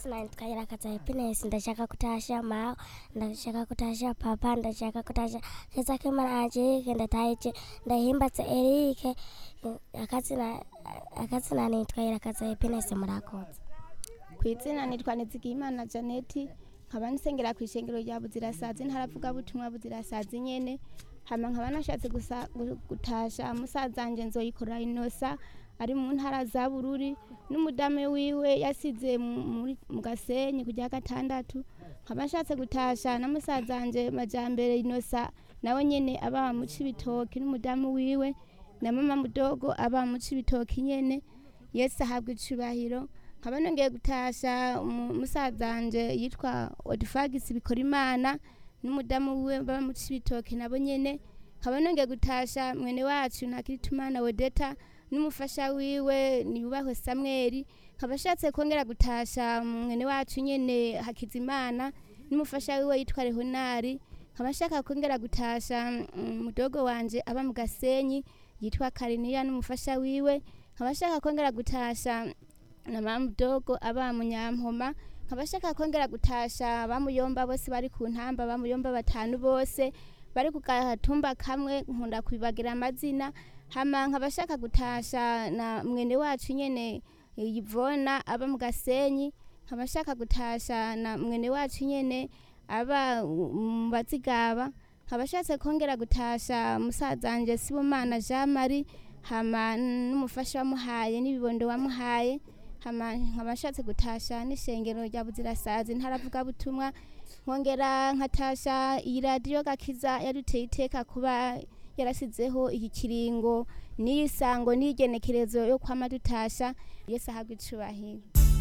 akazina nitwa irakaza happiness ndashaka kutasha mawe ndashaka kutasha papa ndashaka kutasha keza k'imana angelique ndataije ndahimbatse erike akazina akazina nitwa irakaza happiness murakoze ku izina nitwa nizigiyimana janeti nkaba nsengera ku ishengero rya buzirasazi ntaravuga butumwa buzirasazi nyene hama nkaba nashatse gusa- gu- gutasha musaza wanje nzoyikora inosa ari mu ntara za bururi n'umudamu wiwe yasize mu- muri- mu gasenyi kujya gatandatu nkaba nshatse gutasha na musaza wanje majambere inosa nawe nyene aba mu cibitoki n'umudamu wiwe na mama mudogo aba mu cibitoki nyene yesu ahabwa icubahiro nkaba nongeye gutasha umu- musaza wanje yitwa odifagisi bikora imana n'umudamu wiwe baba mu cibitoki nabo nyene nkaba nongeye gutasha mwene wacu ntakiritumana wedeta n'umufasha wiwe niyubahwe samweli nkaba ashatse kongera gutasha mwene wacu nyene hakizimana n'umufasha wiwe yitwa rehonari nkaba nshaka kongera gutasha mm, mudogo wanje aba mu gasenyi yitwa kariniya n'umufasha wiwe nkaba nshaka kongera gutasha na mama mudogo aba mu nyampoma nkaba nshaka kongera gutasha bamuyomba bose bari ku ntamba bamuyomba batanu bose bari ku gatumba kamwe nkunda kwibagira amazina hama nkaba nshaka gutasha na mwene wacu nyene yivona aba mu gasenyi nkaba nshaka gutasha na mwene wacu nyene aba mu bazigaba nkaba nshatse kongera gutasha musaza wanje sibomana jean marie hama n'umufasha wamuhaye n'ibibondo wamuhaye hama nkaba nshatse gutasha n'ishengero rya buzirasazi ntaravuga butumwa nkongera nkatasha iyi radiyo gakiza yaduteye iteka kuba yarasizeho iki kiringo n'iyi sango n'iyi genekerezo yo kwama dutasha yesu ahabwa icubahiro